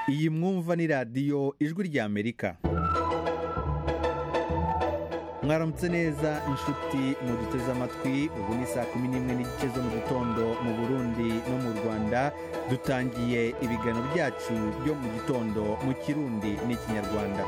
iyi mwumva ni radiyo ijwi ry'amerika mwaramutse neza inshuti muduteze amatwi ubu ni saa kumi n'imwe n'igice zo mu gitondo mu burundi no mu rwanda dutangiye ibiganiro byacu byo mu gitondo mu kirundi n'ikinyarwanda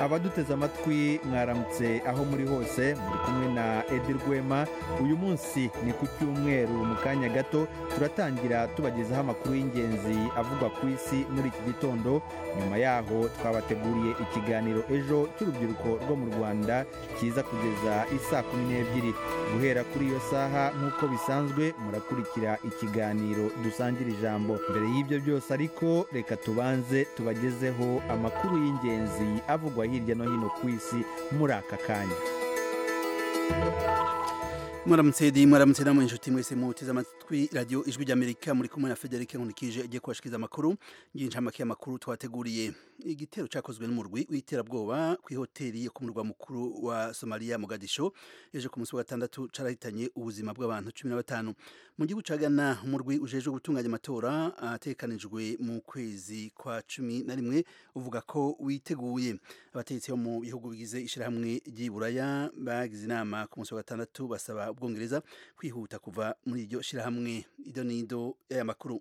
abaduteze amatwi mwaramutse aho muri hose muri kumwe na edi rwema uyu munsi ni ku cyumweru mu kanya gato turatangira tubagezaho amakuru y'ingenzi avugwa ku isi muri iki gitondo nyuma yaho twabateguriye ikiganiro ejo cy'urubyiruko rwo mu rwanda kiza kugeza isaa kumi n'ebyiri guhera kuri iyo saha nk'uko bisanzwe murakurikira ikiganiro dusangira ijambo mbere y'ibyo byose ariko reka tubanze tubagezeho amakuru y'ingenzi avugwa hirya no hino ku isi muri aka kanya mwaramutse di mwaramutse namwe inshuti mwese muteze amatwi radiyo ijwi ry'amerika muri kumwe na federike nkurikije igiye kubashikiriza amakuru y'incamake y'amakuru twateguriye igitero cyakozwe n'umurwi w'iterabwoba ku ihoteli yo ku murwa mukuru wa somaliya mogadisho ejo ku munsi wa gatandatu carahitanye ubuzima bw'abantu cumi na batanu mu gihugu ca gana umurwi ujejwe gutunganya amatora atekanijwe mu kwezi kwa cumi na rimwe uvuga ko witeguye abategetsi bo mu bihugu bigize ishirahamwe ry'iburaya bagize inama ku munsi wa gatandatu basaba ubwongereza kwihuta kuva muri iryo shirahamwe ido n'ido y'aya makuru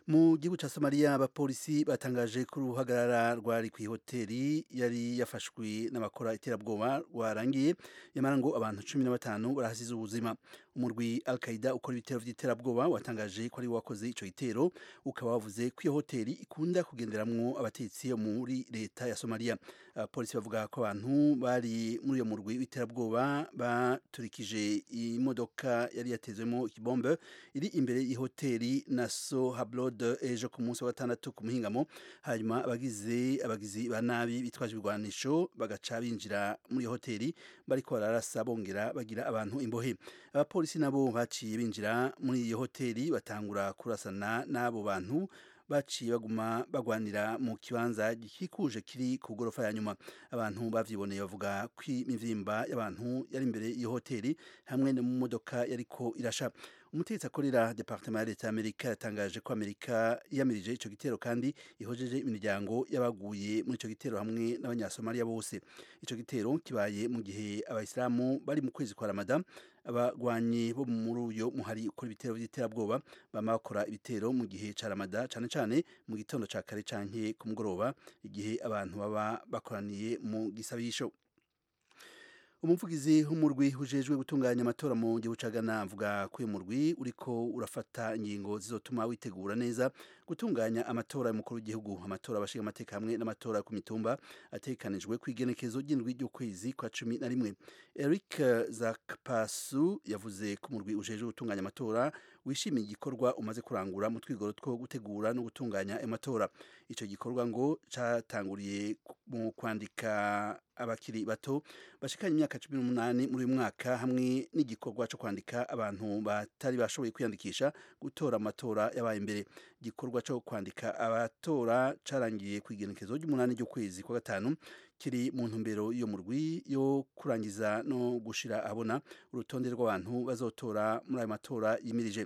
mu gihugu cya somaliya abapolisi batangaje ko uruhagarara rwari ku ihoteli yari yafashwe n'abakora iterabwoba rwarangiye nyamara ngo abantu cumi na batanu barahasize ubuzima umurwi al qaida ukora ibitero by'iterabwoba watangaje ko ari wakoze ico gitero ukaba wavuze ko iyo hoteli ikunda kugenderamwo abatetsi yo muri leta ya somaliya abapolisi bavuga ko abantu bari muri uyo murwi w'iterabwoba baturikije imodoka yari yatezwemo ikibombe iri imbere y'ihoteli na so hablod ejo ku munsi wa gatandatu ku muhingamo hanyuma abagize abagizi ba nabi bitwaje ibigwanisho bagaca binjira muri iyo hoteli bariko bararasa bongera bagira abantu imbohe abapolisi nabo baciye binjira muri iyo hoteli batangura kurasana n'abo bantu baciye baguma bagwanira mu kibanza gikikuje kiri ku gorofa ya nyuma abantu bavyiboneye bavuga ko imivimba y'abantu yari imbere y'iyo hoteli hamwe no mu modoka yariko irasha umutegetsi akorera departement ya leta y'amerika yatangaje ko amerika yamirije ico gitero kandi ihojeje imiryango y'abaguye muri ico gitero hamwe n'abanyasomaliya bose ico gitero kibaye mu gihe abayisilamu bari mu kwezi kwa ramada abagwanyi bo muri uyo muhari ukora ibitero by'iterabwoba bama bakora ibitero mu gihe ca ramada cane cane mu gitondo ca kare canke ku mugoroba igihe abantu baba bakoraniye mu gisabisho umuvugizi w'umurwi ujejwe gutunganya amatora mu gihugu ca Ghana avuga ko uyu murwi uriko urafata ingingo zizotuma witegura neza gutunganya amatora y'umukuru w'igihugu amatora abashinga amateka hamwe n'amatora ku mitumba atekanijwe ku igenekezo ry'indwi ry'ukwezi kwa cumi na rimwe Eric Zakpasu yavuze ko umurwi ujejwe gutunganya amatora wishimiye igikorwa umaze kurangura mu twigoro two gutegura no gutunganya amatora ico gikorwa ngo catanguriye mu kwandika abakiri bato bashikanye imyaka cumi n'umunani muri uyu mwaka hamwe n'igikorwa cyo kwandika abantu batari bashoboye kwiyandikisha gutora amatora yabaye imbere igikorwa cyo kwandika abatora carangiye ku igenekezo ry'umunani ry'ukwezi kwa gatanu kiri mu ntumbero yo mu rwi yo kurangiza no gushira abona urutonde rw'abantu bazotora muri ayo matora yimirije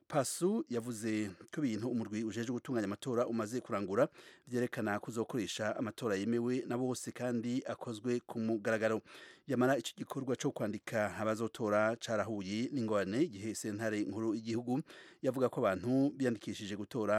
pasu yavuze ko ibintu umurwi ujeje gutunganya amatora umaze kurangura byerekana kuzokoresha amatora yemewe na bose kandi akozwe ku mugaragaro yamara icyo gikorwa cyo kwandika abazotora carahuye n'ingorane igihe sentare nkuru y'igihugu yavuga ko abantu biyandikishije gutora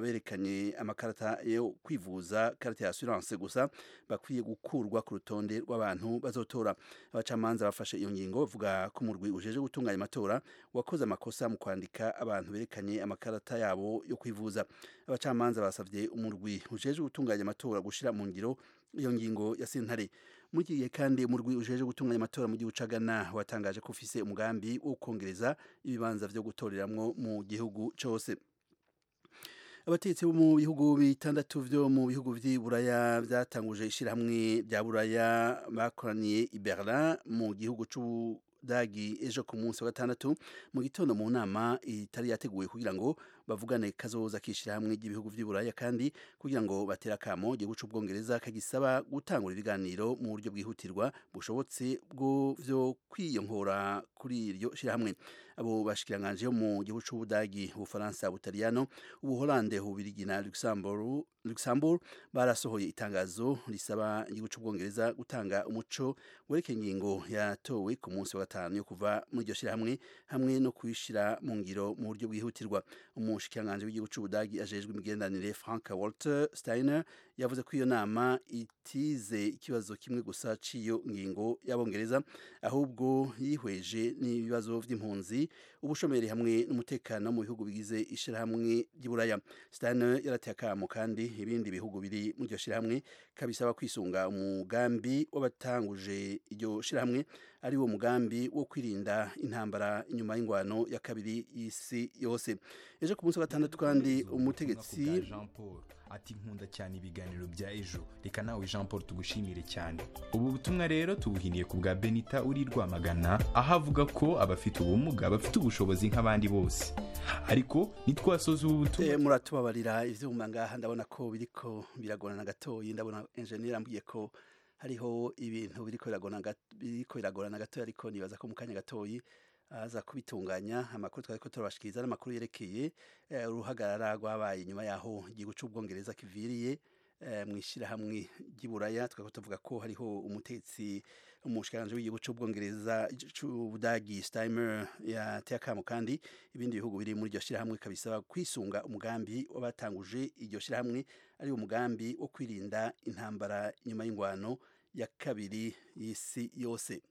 berekanye amakarata yo kwivuza karate ya assurance gusa bakwiye gukurwa ku rutonde rw'abantu bazotora abacamanza bafashe iyo ngingo bavuga ko umurwi ujeje gutunganya amatora wakoze amakosa mu kwandika abantu berekanye amakarata yabo yo kwivuza abacamanza basabye umurwi ujeje gutunganya amatora gushira mu ngiro iyo ngingo ya sentare muri iki gihe kandi umurwi ujeje gutunganya amatora mu gihugu cagana watangaje ko ufise umugambi wo kongereza ibibanza vyo gutoreramwo mu gihugu cose abategetsi bo mu bihugu bitandatu byo mu bihugu by'i buraya byatanguje ishirahamwe rya buraya bakoraniye i berlin mu gihugu dagi ejo ku munsi wa gatandatu mu gitondo mu nama itari yateguwe kugira ngo bavugane kazoza kishirahamwe ry'ibihugu by'Iburaya kandi kugira ngo batera kamo igihugu cy'Ubwongereza kagisaba gutangura ibiganiro mu buryo bwihutirwa bushobotse bwo vyo kwiyonkora kuri iryo shirahamwe abo bashikiranganje mu gihugu cy'Ubudagi Ubufaransa Butaliyano Ubuholande Ububirigi na Luxembourg Luxembourg barasohoye itangazo risaba igihugu cy'Ubwongereza gutanga umuco wereke ingingo yatowe ku munsi wa gatanu yo kuva muri iryo shirahamwe hamwe no kuyishira mu ngiro mu buryo bwihutirwa umushikiranganji w'igihugu cy'Ubudagi ajejwe imigenderanire Frank Walter Steiner yavuze ko iyo nama itize ikibazo kimwe gusa ciyo ngingo y'abongereza ahubwo yihweje n'ibibazo vy'impunzi ubushomeri hamwe n'umutekano mu bihugu bigize ishirahamwe ry'Iburaya Steiner yarateye akamo kandi ibindi bihugu biri mu iryo shirahamwe kabisaba kwisunga umugambi w'abatanguje iryo shirahamwe ari wo mugambi wo kwirinda intambara inyuma y'ingwano ya kabiri y'isi yose ejo ku munsi wa gatandatu kandi umutegetsi Jean Paul ati nkunda cyane ibiganiro bya ejo reka nawe Jean Paul tugushimire cyane ubu butumwa rero tubuhiniye ku bwa Benita uri Rwamagana aho avuga ko abafite ubumuga bafite ubushobozi nk'abandi bose ariko nitwasoza ubu butumwa Eh, muratubabarira ivyuma ngaha ndabona ko biriko biragorana gatoyi ndabona engineer ambwiye ko hariho ibintu biriko biragorana gat- biriko biragorana gatoyi ariko nibaza ko mu kanya gatoyi aza kubitunganya amakuru twari ko turabashikiriza n'amakuru yerekeye eh, uruhagarara rwabaye nyuma yaho igihugu cy'ubwongereza kiviriye eh, mu ishyirahamwe ry'iburaya twari ko tuvuga ko hariho umutetsi umushikiranganji w'igihugu cy'ubwongereza cy'ubudagi Steimer yateye akamo kandi ibindi bihugu biri muri iryo shyirahamwe kabisaba kwisunga umugambi w'abatanguje iryo shyirahamwe ari umugambi wo kwirinda intambara nyuma y'ingwano ya kabiri y'isi yose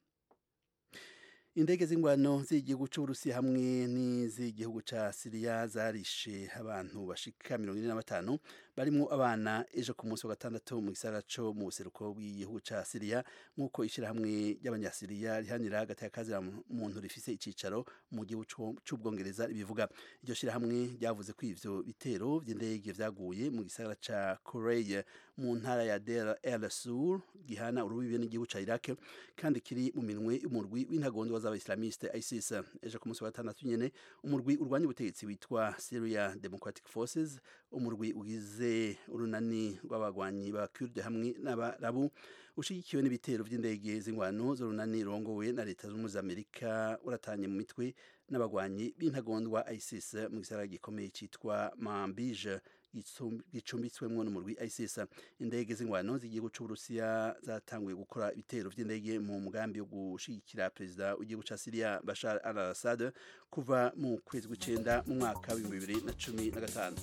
indege z'ingwano z'igihugu cy'uburusiya hamwe n'iz'igihugu cya siriya zarishe abantu bashika mirongo ine na batanu barimo abana ejo ku munsi wa gatandatu mu gisagara co mu buseruko bw'igihugu cya siriya nk'uko ishyirahamwe ry'abanyasiriya rihanira hagati ya muntu rifise icicaro mu gihugu co- c'ubwongereza ribivuga iryo shyirahamwe ryavuze ko ivyo bitero vy'indege vyaguye mu gisagara ca Coreye mu ntara ya Deir el Sur gihana urubibe n'igihugu ca Iraq kandi kiri mu minwe y'umurwi w'intagondwa z'abaislamiste ISIS ejo ku munsi wa gatandatu nyene umurwi urwanya ubutegetsi witwa Syria Democratic Forces umurwi ugize urunani rw'abagwanyi ba Kurde hamwe n'abarabu ushigikiwe n'ibitero vy'indege z'ingwano z'urunani rurongowe na leta zunze ubumwe za Amerika uratanye mu mitwe n'abagwanyi b'intagondwa ISIS mu gisagara gikomeye cyitwa Manbij gitsum- gicumbitswemwo n'umurwi ISIS indege z'ingwano z'igihugu c'Uburusiya zatanguye gukora ibitero vy'indege mu mugambi wo gushigikira perezida w'igihugu ca Syria Bashar al-Assad kuva mu kwezi kw'icenda mu mwaka w'ibihumbi bibiri na cumi na gatanu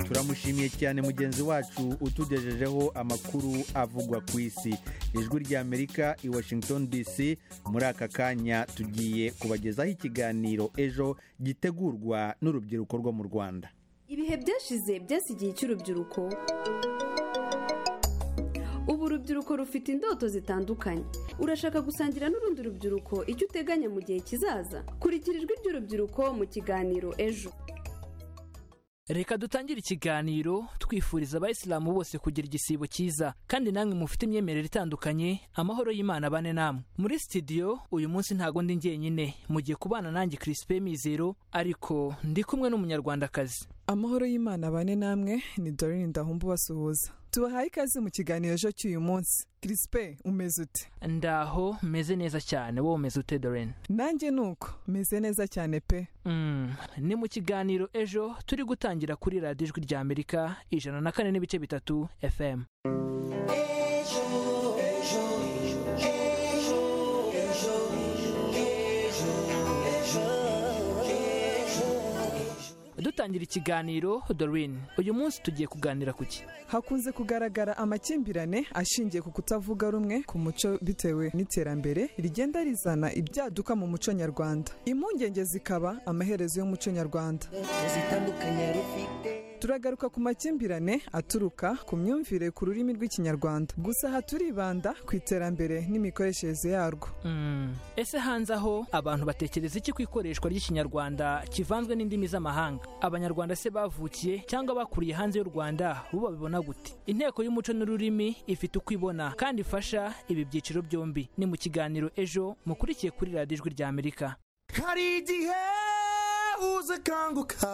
turamushimiye cyane mugenzi wacu utugejejeho amakuru avugwa ku isi ijwi ry'amerika i washington dc muri aka kanya tugiye kubagezaho ikiganiro ejo gitegurwa n'urubyiruko rwo mu rwanda ibihe byashize byasi igihe cy'urubyiruko ubu urubyiruko rufite indoto zitandukanye urashaka gusangira n'urundi rubyiruko icyo uteganya mu gihe kizaza kurikira ijwi ry'urubyiruko mu kiganiro ejo reka dutangire ikiganiro twifuriza abayisilamu bose kugira igisibo cyiza kandi namwe mufite imyemerere itandukanye amahoro y'imana abane namwe muri sitidiyo uyu munsi ntago ndi njyenyine mugiye kubana nanjye kirisipe mizero ariko ndi kumwe n'umunyarwandakazi amahoro y'imana bane namwe ni dorine ndahumba ubasuhuza tubahaye ikaze mu kiganiro ejo cy'uyu munsi kirisipe umeze ute ndaho meze neza cyane wowe umeze ute dorene nanjye ni uko meze neza cyane pe Mm, ni mu kiganiro ejo turi gutangira kuri radiyo ijwi rya amerika ijana na kane n'ibice bitatu fm dutangira ikiganiro dorine uyu munsi tugiye kuganira ku ki hakunze kugaragara amakimbirane ashingiye ku kutavuga rumwe ku muco bitewe n'iterambere rigenda rizana ibyaduka mu muco nyarwanda impungenge zikaba amaherezo y'umuco nyarwanda zitandukanye rufite turagaruka ku makimbirane aturuka ku myumvire ku rurimi rw'ikinyarwanda gusa aha turibanda ku iterambere n'imikoreshereze yarwo Mm. ese hanze aho abantu batekereza iki ku ikoreshwa ry'ikinyarwanda kivanzwe n'indimi z'amahanga abanyarwanda se bavukiye cyangbo bakuriye hanze y'u rwanda bo babibona gute inteko y'umuco n'ururimi ifite uko ibona kandi ifasha ibi byiciro byombi ni mu kiganiro ejo mukurikiye kuri radiyo ijwi ry'amerika hari igihe uza akanguka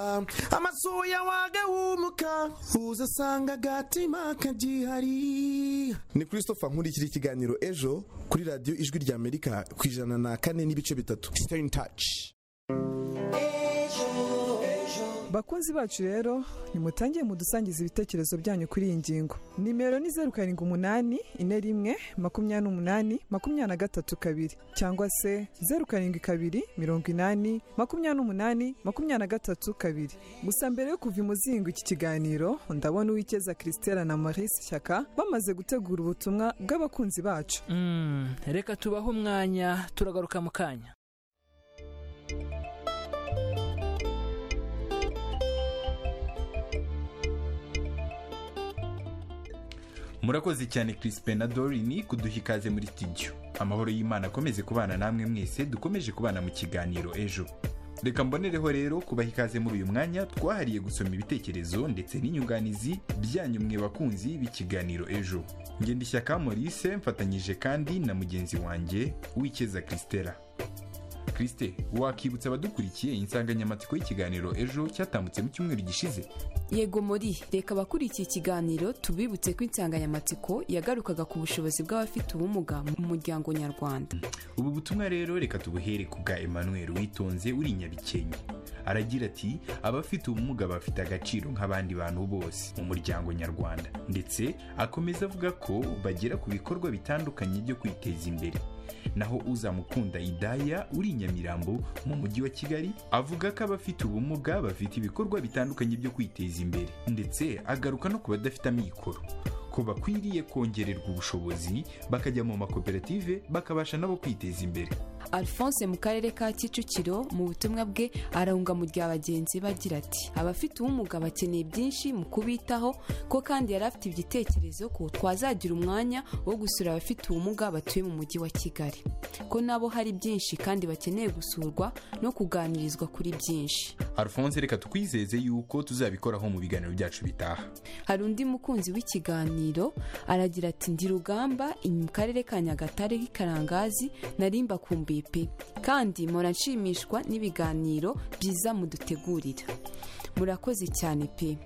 amasuya wagahumuka uza asanga agatima kagihari ni christopher nkurikira ikiganiro ejo kuri radiyo ijwi rya amerika ku ijana na kane n'ibice bitatu stay in touch bakunzi bacu rero nimutangiye mudusangiza ibitekerezo byanyu kuri iyi ngingo nimero ni zeru karindwi umunani ine rimwe makumyabiri n'umunani makumyabiri na gatatu kabiri cyangwa se zeru karindwi kabiri mirongo inani makumyabiri n'umunani makumyabiri na gatatu kabiri gusa mbere yo kuva imuzingo iki kiganiro ndabona uwikeza christelle na maurice shyaka bamaze gutegura ubutumwa bw'abakunzi bacu Mm, reka tubahe umwanya turagaruka mu kanya murakoze cyane Crispin na Dorine kuduha ikaze muri studio amahoro y'imana akomeze kubana namwe mwese dukomeje kubana mu kiganiro ejo reka mbonereho rero kubaha ikaze muri uyu mwanya twahariye gusoma ibitekerezo ndetse n'inyunganizi byanyu mwe bakunzi b'ikiganiro ejo ngendishyaka Maurice mfatanyije kandi na mugenzi wanjye wikeza Christella Christe wakibutsa abadukurikiye insanganyamatsiko y'ikiganiro ejo cyatambutse mu cyumweru gishize yego muri reka abakurikiye ikiganiro tubibutse ko insanganyamatsiko yagarukaga ku bushobozi bw'abafite ubumuga mu muryango nyarwanda ubu butumwa rero reka tubuhere ku bwa emmanuel witonze uri i nyabikenke aragira ati abafite ubumuga bafite agaciro nk'abandi bantu bose mu muryango nyarwanda ndetse akomeza avuga ko bagera ku bikorwa bitandukanye byo kwiteza imbere naho uzamukunda idaya uri i nyamirambo mu mujyi wa kigali avuga ko abafite ubumuga bafite ibikorwa bitandukanye byo kwiteza imbere ndetse agaruka no ku badafite amikoro ko bakwiriye kongererwa ubushobozi bakajya mu makoperative bakabasha nabo kwiteza imbere alphonse mu karere ka kicukiro mu butumwa bwe arahunga mu rya bagenzi be agira ati abafite ubumuga bakeneye byinshi mu kubitaho ko kandi yari afite igitekerezo ko twazagira umwanya wo gusura abafite ubumuga batuye mu mujyi wa kigali ko nabo hari byinshi kandi bakeneye gusurwa no kuganirizwa kuri byinshi alphonse reka twizeze yuko tuzabikoraho mu biganiro byacu bitaha hari undi mukunzi w'ikiganiro aragira ati ndi rugamba inyuma mu karere ka nyagatare k'i karangazi narimba kumbuye pe kandi mpora nshimishwa n'ibiganiro byiza mudutegurira murakoze cyane pe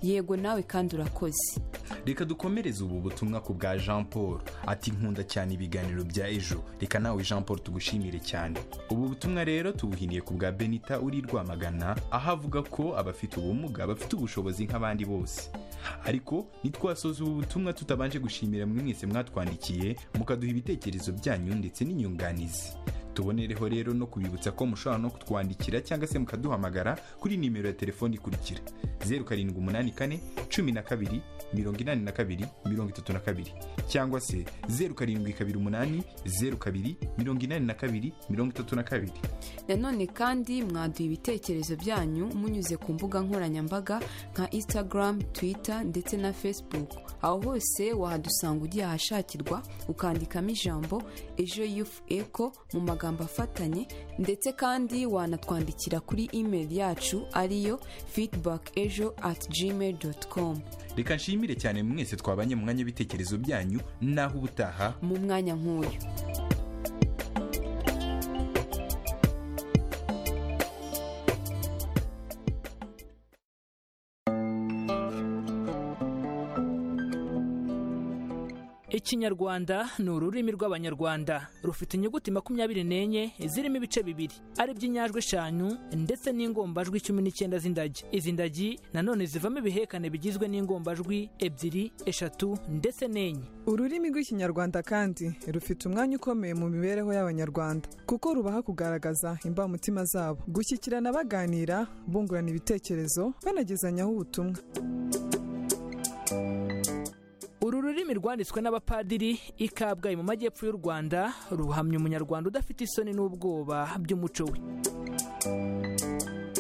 yego nawe kandi urakoze reka dukomereze ubu butumwa ku bwa jean paul ati nkunda cyane ibiganiro bya ejo reka nawe jean paul tugushimire cyane ubu butumwa rero tubuhiniye ku bwa benita uri i rwamagana aho avuga ko abafite ubumuga bafite ubushobozi nk'abandi bose ariko ntitwasoza ubu butumwa tutabanje gushimira mwe mwese mwatwandikiye mukaduha ibitekerezo byanyu ndetse n'inyunganizi tubonereho rero no kubibutsa ko mushobora no kutwandikira cyangwa se mukaduhamagara kuri nimero ya telefoni ikurikira zeru karindwi umunani kane cumi na kabiri mirongo inani na kabiri mirongo itatu na kabiri cyangwa se zeru karindwi kabiri umunani zeru kabiri mirongo inani na kabiri mirongo itatu na kabiri nanone kandi mwaduha ibitekerezo byanyu munyuze ku mbuga nkoranyambaga nka instagram twitter ndetse na facebook aho hose wahadusanga ugiye ahashakirwa ukandikamo ijambo ejo yufu eko mu magambo afatanye ndetse kandi wanatwandikira kuri email yacu ariyo feedback ejo at gmail dot com reka nshimire cyane mwese twabanye mu mwanya w'ibitekerezo byanyu naho ubutaha mu mwanya nk'uyu Ikinyarwanda ni ururimi rw'Abanyarwanda rufite inyuguti makumyabiri n'enye zirimo ibice bibiri ari byo inyajwi eshanu ndetse n'ingombajwi cumi n'icyenda z'indagi izi ndagi nanone zivamo ibihekane bigizwe n'ingombajwi ebyiri eshatu ndetse n'enye ururimi rw'ikinyarwanda kandi rufite umwanya ukomeye mu mibereho y'abanyarwanda kuko rubaha kugaragaza imbamutima zabo gushyikirana baganira bungurana ibitekerezo banagezanyaho ubutumwa uru rurimi rwanditswe n'abapadiri i kabgayi mu majyepfo y'u rwanda ruhamya umunyarwanda udafite isoni n'ubwoba by'umuco we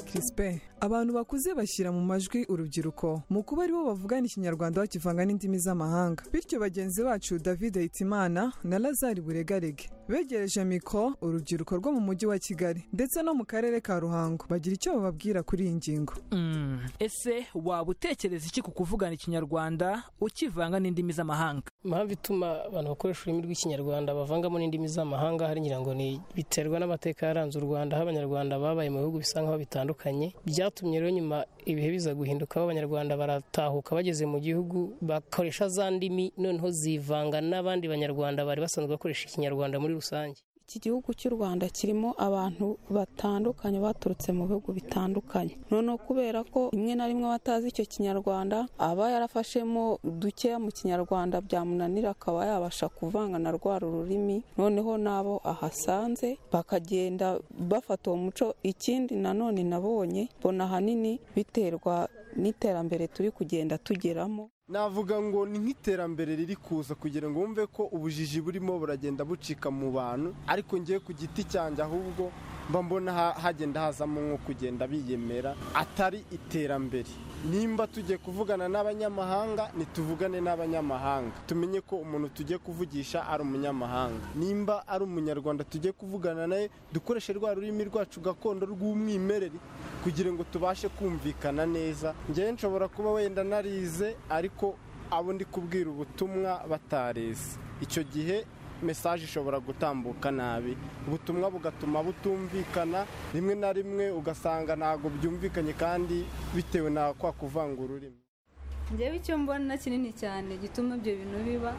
Crispin abantu bakuze bashyira mu majwi urubyiruko mu kuba aribo bavugana ikinyarwanda bakivanga n'indimi z'amahanga bityo bagenzi bacu david hitimana na lazari buregarege begereje mikoro urubyiruko rwo mu mujyi wa kigali ndetse no mu karere ka ruhango bagira icyo bababwira kuri iyi ngingo Mm. ese waba utekereza iki ku kuvugana ikinyarwanda ukivanga n'indimi z'amahanga impamvu ituma abantu bakoresha ururimi rw'ikinyarwanda bavangamo n'indimi z'amahanga hariya ngo ni biterwa n'amateka yaranze u rwanda aho abanyarwanda babaye mu bihugu bisa nk'aho bitandukanye byatumye rero nyuma ibihe biza guhinduka aho abanyarwanda baratahuka bageze mu gihugu bakoresha za ndimi noneho zivanga n'abandi banyarwanda bari basanzwe bakoresha ikinyarwanda muri rusange iki gihugu cy'u rwanda kirimo abantu batandukanye baturutse mu bihugu bitandukanye noneho kubera ko rimwe na rimwe batazi icyo kinyarwanda aba yarafashemo dukeya mu kinyarwanda byamunanira akaba yabasha kuvanga na rwa rurimi noneho n'abo ahasanze bakagenda bafata uwo muco ikindi nanone nabonye mbona ahanini biterwa n'iterambere turi kugenda tugeramo navuga ngo ni nk'iterambere riri kuza kugira ngo wumve ko ubujiji burimo buragenda bucika mu bantu ariko ngiye ku giti cyanjye ahubwo mba mbona ha- hagenda hazamo nko kugenda biyemera atari iterambere nimba tugiye kuvugana n'abanyamahanga nituvugane n'abanyamahanga tumenye ko umuntu tugiye kuvugisha ari umunyamahanga nimba ari umunyarwanda tugiye kuvugana naye dukoreshe rwa rurimi rwacu gakondo rw'umwimerere kugira ngo tubashe kumvikana neza njyewe nshobora kuba wenda narize ariko abo ndi kubwira ubutumwa batarize icyo gihe mesaje ishobora gutambuka nabi ubutumwa bugatuma butumvikana rimwe na rimwe ugasanga ntabwo byumvikanye kandi bitewe na kwa kuvanga ururimi njyewe icyo mbona kinini cyane gituma ibyo bintu biba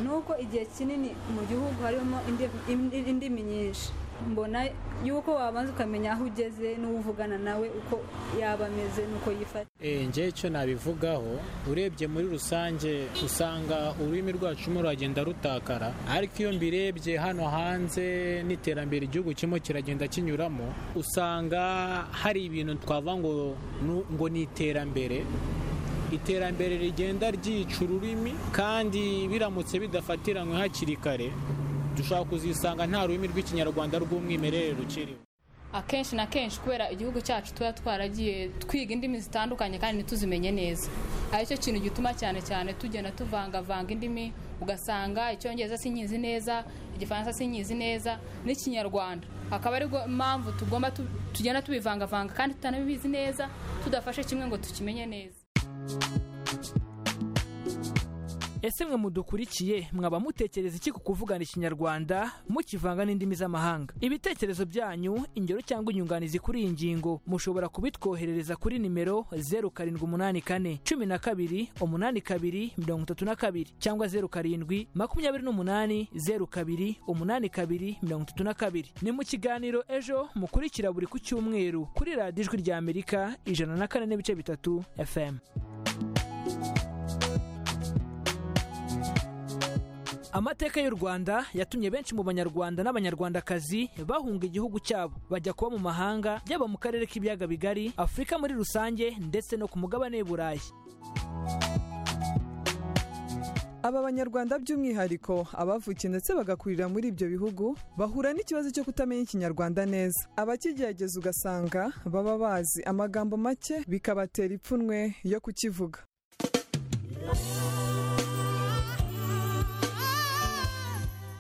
ni uko igihe kinini mu gihugu harimo indi- indi- indimi nyinshi mbona yuko wabanza ukamenya aho ugeze n'uwo uvugana nawe uko yaba ameze n'uko yifata Eh, njyewe icyo nabivugaho urebye muri rusange usanga ururimi rwacu rumwe ruragenda rutakara ariko iyo mbirebye hano hanze n'iterambere igihugu kirimo kiragenda kinyuramo usanga hari ibintu twavuga ngo nu- ngo ni iterambere iterambere rigenda ryica ururimi kandi biramutse bidafatiranywe hakiri kare dushobora kuzisanga nta rurimi rw'ikinyarwanda rw'umwimerere rukiriho akenshi na kenshi kubera igihugu cyacu tuba twaragiye twiga indimi zitandukanye kandi ntituzimenye neza aricyo kintu gituma cyane cyane tugenda tuvangavanga indimi ugasanga icyongereza sinkizi neza igifaransa sinkizi neza n'ikinyarwanda akaba ari mpamvu tugomba tu- tugenda tubivangavanga kandi tutanabibizi neza tudafashe kimwe ngo tukimenye neza ese mwe mudukurikiye mwaba mutekereza iki ku kuvugana ikinyarwanda mukivanga n'indimi z'amahanga ibitekerezo byanyu ingero cyangwa inyunganizi kuri iyi ngingo mushobora kubitwoherereza kuri nimero 0784 12 82 32 cyangwa 07 28 02 82 32 ni mu kiganiro ejo mukurikira buri ku cyumweru kuri radiyo ijwi rya amerika ijana na kane n'ibice bitatu fm amateka y'u rwanda yatumye benshi mu banyarwanda n'abanyarwandakazi bahunga igihugu cyabo bajya kuba mu mahanga yaba mu karere k'ibiyaga bigari afurika muri rusange ndetse no ku mugabane w'i burayi aba banyarwanda by'umwihariko abavukiye ndetse bagakurira muri ibyo bihugu bahura n'ikibazo cyo kutamenya ikinyarwanda neza abakigerageza ugasanga baba bazi amagambo make bikabatera ipfunwe yo kukivuga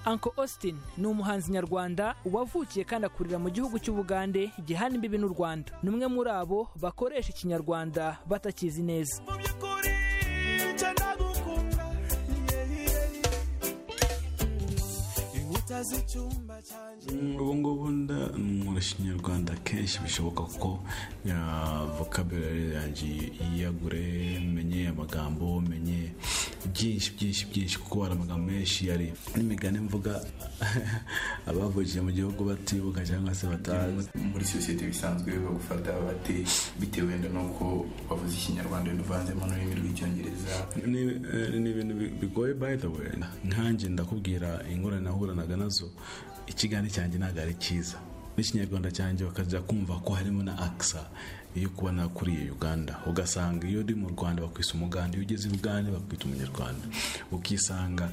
Uncle Austin ni umuhanzi nyarwanda wavukiye kandi akurira mu gihugu cy'ubugande gihana imbibi n'u rwanda ni umwe muri abo bakoresha ikinyarwanda batakizi neza ubu ngubu nda- nkoresha ikinyarwanda kenshi bishoboka ko vokabulari yanjye yiyagure menye amagambo menye byinshi byinshi byinshi kuko hari amagambo menshi ari n'imigani mvuga abavukije mu gihugu batibuka cyangwa se batazi muri sosiyete bisanzwe bagufata bate bitewe n'uko bavuze ikinyarwanda bivanzemo n'ururimi rw'icyongereza ni eh, ni ibintu bi- bigoye by the way nkanjye ndakubwira ingorane nahuranaga nazo ikiganiro cyanjye ntabwo ari cyiza n'ikinyarwanda cyanjye bakajya kumva ko harimo na akisa iyo kuba nakuriye uganda ugasanga iyo uri mu rwanda bakwita umuganda iyo ugeze i bugande bakwita umunyarwanda ukisanga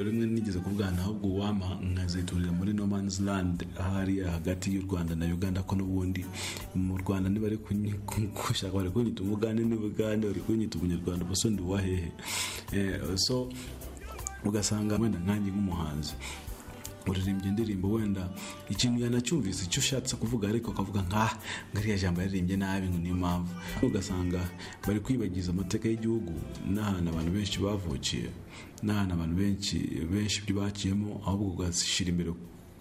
rimwe nigeze ku bwana ahubwo wama nkaziturira muri no man's land ahari hagati y'u rwanda na uganda ko n'ubundi mu rwanda niba ari gushaka bari kunyita umugande n'ubugande bari kunyita umunyarwanda ubuse ndi uwahehe Eh, so ugasanga wenda nkanjye nk'umuhanzi uririmbye indirimbo wenda ikintu yanacyumvise icyo ushatse kuvuga ariko ukavuga nka ngariya jambo yaririmbye nabi ngo niyo mpamvu ugasanga bari kwibagiza amateka y'igihugu n'ahantu abantu benshi bavukiye n'ahantu abantu benshi benshi ibyo bakiyemo ahubwo ugashyira imbere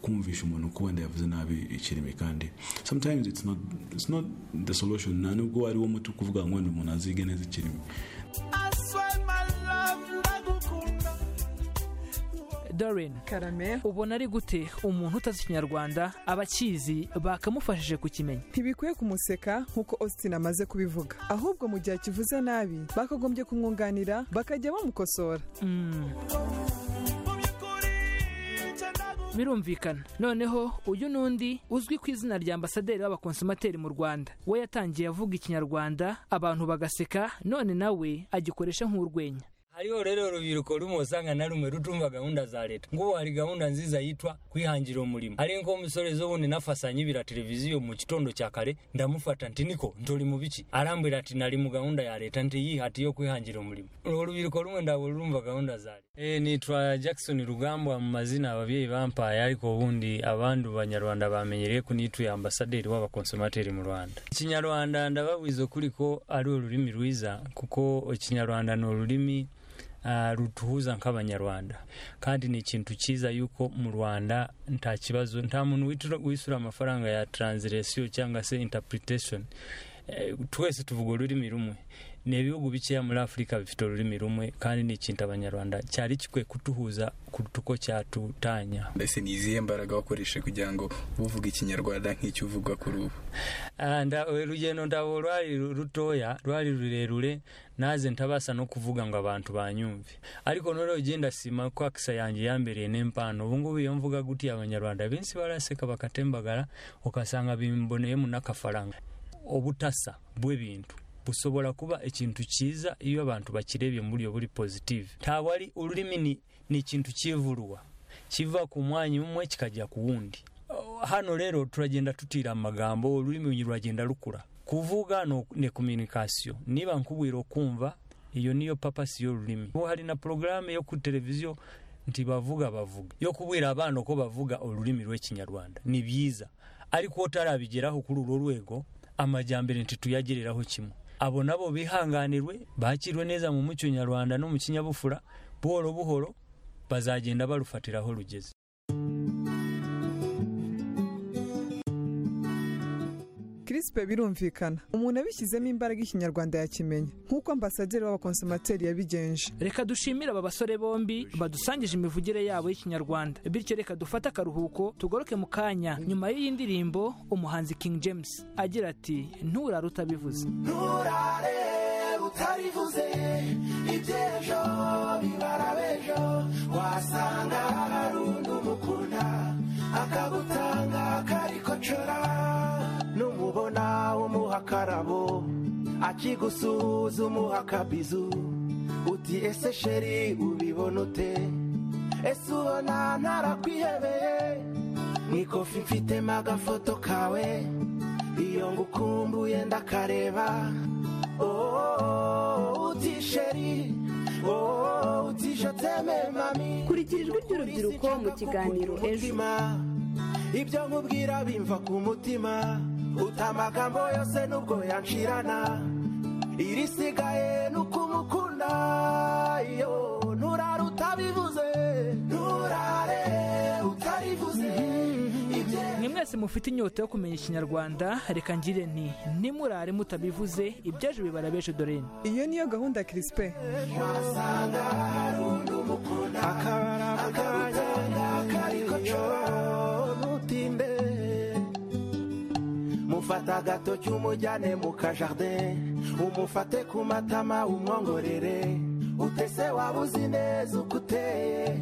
kumvisha umuntu ko wenda yavuze nabi ikirimi kandi sometimes it's not, it's not the solution nta nubwo ari wo muti kuvuga ngo wenda umuntu azige neza ikirimi Doreen ubona ari gute umuntu utazi ikinyarwanda abakizi bakamufashije kukimenya ntibikwiye kumuseka nk'uko Austin amaze kubivuga ahubwo mu gihe akivuze nabi bakagombye kumwunganira bakajya bamukosora birumvikana noneho uyu n'undi uzwi ku izina rya ambasaderi w'abakonsumateri mu rwanda we yatangiye avuga ikinyarwanda abantu bagaseka none nawe agikoresha nk'urwenya hariho rero urubyiruko rumusanga na rumwe rutumva gahunda za leta ngo hari gahunda nziza yitwa kwihangira umurimo ari nko umusore z'ubundi nafasanye ibira televiziyo mu gitondo cya kare ndamufata nti niko nturi mu biki arambwira ati nari mu gahunda ya leta nti yihati yo kwihangira umurimo urwo rubyiruko rumwe ndabwo rurumva gahunda za leta e, nitwa jackson rugambwa mu mazina ababyeyi bampaye ariko ubundi abandi banyarwanda bamenyereye ko nituye ambasaderi w'abakonsumateri mu rwanda ikinyarwanda ndababwiza ukuri ko ari ururimi rwiza kuko ikinyarwanda ni ururimi rutuhuza nk'abanyarwanda kandi ni ikintu cyiza yuko mu rwanda nta kibazo nta muntu wishyura amafaranga ya taranziresiyo cyangwa se intapuritation twese tuvuga ururimi rumwe ni ibihugu bikeya muri afurika bifite ururimi rumwe kandi ni ikintu abanyarwanda cyari gikwiye kutuhuza kuruta uko cyatutanya mbese ni izihe mbaraga wakoresha kugira ngo uvuge ikinyarwanda nk'icyo uvuga kuri ubu urugendo ndabo rwari rutoya rwari rurerure naze ntabasa no kuvuga ngo abantu banyumve ariko noneho ugenda sima ko akisa yanjye yambereye n'impano ubungubu iyo mvuga gutiya abanyarwanda benshi baraseka bakatembagara ugasanga bimboneyemo n'akafaranga ubutasa bw'ibintu bushobora kuba ikintu cyiza iyo abantu bakirebye muri iyo buri pozitive ntabwo ari ururimi ni ikintu cyivurwa kiva ku mwanya umwe kikajya ku wundi hano rero turagenda tutira amagambo ururimi ruragenda rukura kuvuga ni kominikasiyo niba nkubwira kumva iyo niyo papasi y'ururimi ubu hari na porogaramu yo kuri televiziyo ntibavuga bavuga yo kubwira abana ko bavuga ururimi rw'ikinyarwanda ni byiza ariko utarabigeraho kuri urwo rwego amajyambere ntituyagereraho kimwe abo nabo bihanganirwe bakirwe neza mu muco nyarwanda no mu kinyabupfura buhoro buhoro bazagenda barufatira aho rugeze kirisipe birumvikana umuntu abishyizemo imbaraga ikinyarwanda yakimenya nk'uko ambasaderi w'abakonsumateri yabigenje reka dushimire aba basore bombi badusangije imivugire yabo y'ikinyarwanda bityo reka dufate akaruhuko tugoroke mu kanya nyuma y'iyi ndirimbo umuhanzi king james agira ati nturare utabivuze nturare utarivuze iby'ejo bibara b'ejo wasanga hari undi umukunda akagutanga akarikocora numubona umuha akarabo akigusuhuza umuha akabizu uti ese sheri ubibona ute ese ubona ntarakwihebeye mwikofi mfitemo agafoto kawe iyo ngukumbuye ndakareba ooo uti sheri ooo utishotse mami kurikira ijwi ry'urubyiruko mu kiganiro ejo ibyo nkubwira bimva ku mutima uta amagambo yose nubwo yancirana irisigaye ni ukumukunda yo nturare utabivuze nturare utarivuze mwe mwese mufite inyota yo kumenya ikinyarwanda reka ngire nti nimurare mutabivuze ibyaje bibara beje doreni iyo niyo gahunda ya kirisipe wasanga hari undi umukunda akabara akabajyana karikocora mutinde mufate agatoki umujyane mu kajardin umufate ku matama umwongorere utese waba uzi neza uko uteye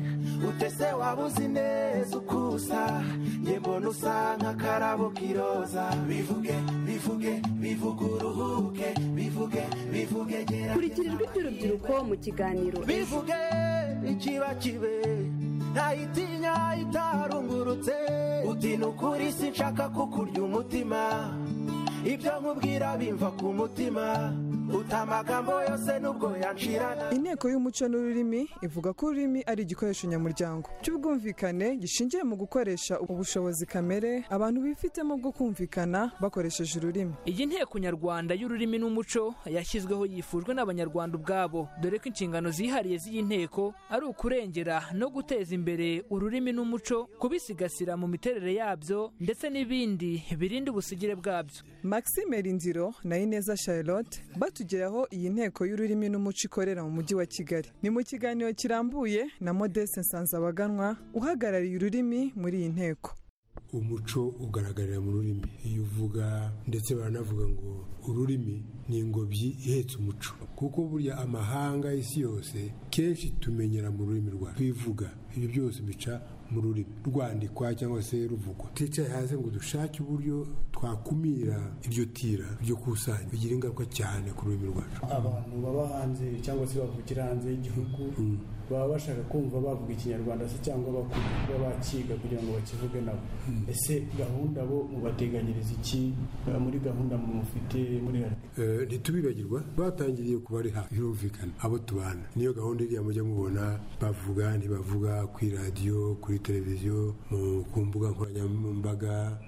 utese waba waba uzi neza uko usa njye mbona usa nk'akarabo k'iroza bivuge bivuge bivuge uruhuke bivuge bivuge gera kurikirijwe iby'urubyiruko mu kiganiro ejo bivuge ikiba kibe ntayitinya itarungurutse uti ni ukuri si nshaka kukurya umutima ibyo nkubwira bimva ku mutima uta amagambo yose n'ubwo yanshirana inteko y'umuco n'ururimi ivuga ko ururimi ari igikoresho nyamuryango cy'ubwumvikane gishingiye mu gukoresha ubushobozi kamere abantu bifitemo bwo kumvikana bakoresheje ururimi iyi nteko nyarwanda y'ururimi n'umuco yashyizweho yifujwe n'abanyarwanda ubwabo dore ko inshingano zihariye z'iyi nteko ari ukurengera no guteza imbere ururimi n'umuco kubisigasira mu miterere yabyo ndetse n'ibindi birinda ubusugire bwabyo maxime rindiro na ineza charlotte batugeraho iyi nteko y'ururimi n'umuco ikorera mu mujyi wa kigali ni mu kiganiro kirambuye na modeste nsanzabaganwa uhagarariye ururimi muri iyi nteko umuco ugaragarira mu rurimi iyo uvuga ndetse baranavuga ngo ururimi ni ingobyi ihetse umuco kuko burya amahanga y'isi yose kenshi tumenyera mu rurimi rwacu twivuga ibyo byose bica mu rurimi rwandikwa cyangwa se ruvugwa twicaye hasi ngo dushake uburyo twakumira iryo tira ryo kusanya bigira ingaruka cyane ku rurimi rwacu abantu baba hanze cyangwa se bavukira hanze y'igihugu baba bashaka kumva bavuga ikinyarwanda se cyangwa bakumva kuba bakiga kugira ngo bakivuge nabo ese gahunda bo mubateganyiriza iki muri gahunda mufite muri leta Eh, ntitubibagirwa batangiriye kubari hafi birumvikana abo tubana niyo gahunda iriya mujya mubona bavuga ntibavuga kuri radiyo kuri televiziyo mu- ku mbuga nkoranyambaga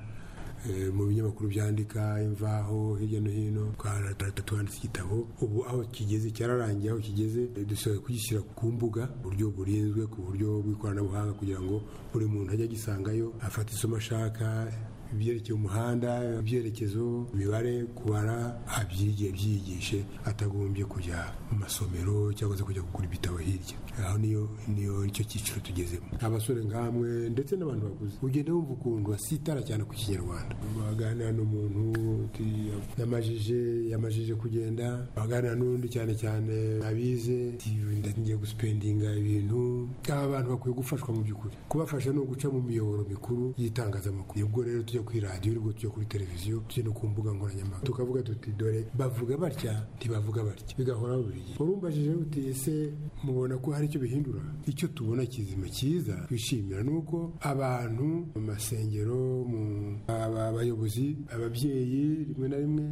eh, mu binyamakuru byandika imvaho hirya no hino twarata twanditse igitabo ubu aho kigeze cyararangiye aho kigeze eh, dusohoye kugishyira ku mbuga ku buryo burinzwe ku buryo bw'ikoranabuhanga kugira ngo buri muntu ajye agisangayo afate isomo ashaka ibyerekeye umuhanda ibyerekezo imibare kubara abyigiye byiyigishe atagombye kujya mu masomero cyangwa se kujya kugura ibitabo hirya aho niyo niyo nicyo cyiciro tugezemo abasore nkamwe ndetse n'abantu bakuze ugenda wumva ukuntu basitara cyane ku kinyarwanda baganira n'umuntu uti yamajije yamajije kugenda baganira n'undi cyane cyane abize ati ndagiye gusipendinga ibintu aba bantu bakwiye gufashwa mu by'ukuri kubafasha ni uguca mu miyoboro mikuru y'itangazamakuru ubwo rero tujya kuri radiyo ubwo tujya kuri televiziyo tujya no ku mbuga nkoranyambaga tukavuga tuti dore bavuga batya ntibavuga batya bigahoraho buri gihe urumbajije uti ese mubona ko hari icyo bihindura icyo tubona kizima cyiza twishimira ni uko abantu mu masengero mu aba- abayobozi ababyeyi rimwe na rimwe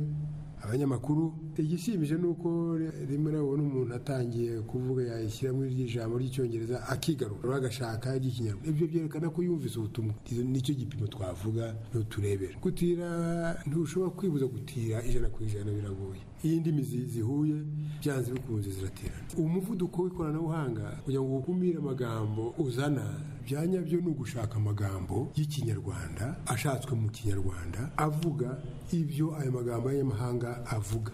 abanyamakuru igishimije ni uko rimwe nabona umuntu atangiye kuvuga yashyiramo ijambo ry'icyongereza akigarura agashaka iry'ikinyarwanda ibyo byerekana ko yumvise ubutumwa Izo- nicyo gipimo twavuga n'uturebera gutira ntushobora kwibuza gutira ijana ku ijana biragoye iyo indimi zi- zihuye byanze bikunze ziraterana umuvuduko w'ikoranabuhanga kugira ngo ukumire amagambo uzana bya nyabyo ni ugushaka amagambo y'ikinyarwanda ashatswe mu kinyarwanda avuga ibyo ayo magambo y'abanyamahanga avuga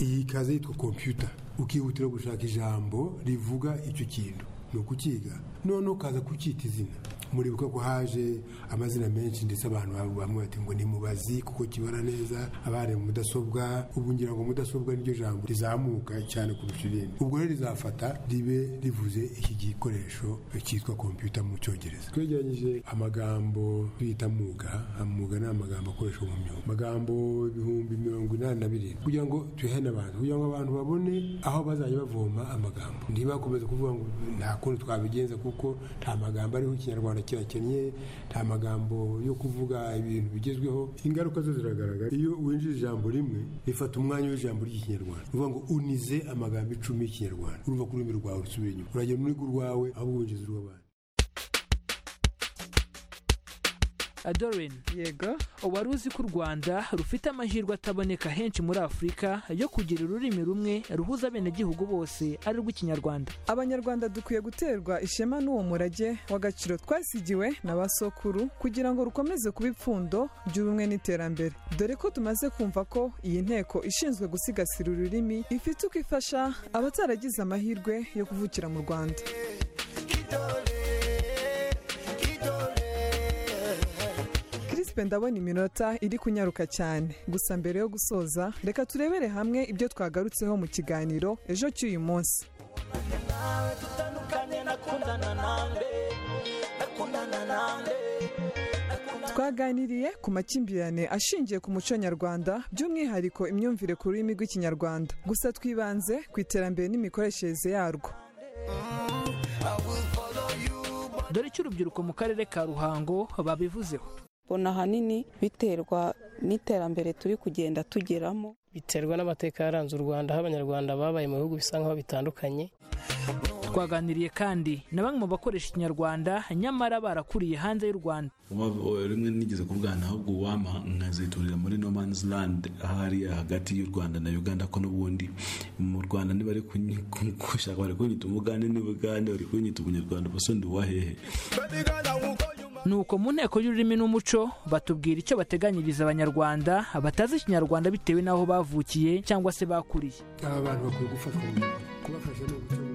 iyi kaze yitwa kompiyuta ukihutira gushaka ijambo rivuga icyo kintu ni ukukiga none ukaza kucyita izina muribuka ko haje amazina menshi ndetse abantu bamwe bamwe bati ngo ni mubazi kuko kibara neza abari mu mudasobwa ubu ngira ngo mudasobwa niryo jambo rizamuka cyane kurusha irindi ubwo rero rizafata ribe rivuze iki gikoresho cyitwa kompiyuta mu cyongereza twegeranyije amagambo bita muga amuga ni amagambo akoreshwa mu myuga amagambo ibihumbi mirongo inani na birindwi kugira ngo tuyahane abantu kugira ngo abantu babone aho bazajya bavoma amagambo ntibakomeze kuvuga ngo nta kundi twabigenza kuko nta magambo ariho ikinyarwanda kirakennye nta magambo yo kuvuga ibintu bigezweho ingaruka zo ziragaragara iyo winjije ijambo rimwe rifata umwanya w'ijambo ry'ikinyarwanda uvuga ngo unize amagambo icumi y'ikinyarwanda urumva ko ururimi rwawe rusubira inyuma uragenda uniga urwawe ahubwo winjiza urw'abandi adorin yego wari uzi ko u rwanda rufite amahirwe ataboneka henshi muri afurika yo kugira ururimi rumwe ruhuza abenegihugu bose ari rw'ikinyarwanda abanyarwanda dukwiye guterwa ishema n'uwo murage w'agaciro twasigiwe na ba sokuru kugira ngo rukomeze kuba ipfundo ry'ubumwe n'iterambere dore ko tumaze kumva ko iyi nteko ishinzwe gusigasira ururimi ifite uko ifasha abataragize amahirwe yo kuvukira mu rwanda Crispe ndabona iminota iri kunyaruka cyane gusa mbere yo gusoza reka turebere hamwe ibyo twagarutseho mu kiganiro ejo cy'uyu munsi nawe tutandukanye na nakundana nawe nakundana nawe twaganiriye ku makimbirane ashingiye ku muco nyarwanda by'umwihariko imyumvire ku rurimi rw'ikinyarwanda gusa twibanze ku iterambere n'imikoreshereze yarwo dore icyo urubyiruko mu karere ka ruhango babivuzeho mbona ahanini biterwa n'iterambere turi kugenda tugeramo biterwa n'amateka yaranze u rwanda aho abanyarwanda babaye mu bihugu bisa nkaho bitandukanye twaganiriye kandi na bamwe mu bakoresha ikinyarwanda nyamara barakuriye hanze y'u rwanda Uba- rimwe nigeze kuvugana ahubwo uwampa nkaziturira muri no man's land hariya hagati y'u rwanda na uganda ko n'ubundi mu rwanda niba ari kunyi- ku- gushaka bari kunyita umugande n'ubugande bari kunyita umunyarwanda ubuso ndi uwahehe nuko mu nteko y'ururimi n'umuco batubwira icyo bateganyiriza abanyarwanda batazi ikinyarwanda bitewe n'aho bavukiye cyangwa se bakuriye aba bantu bakwiye gufatwa mu- kubafasha ni ugucunga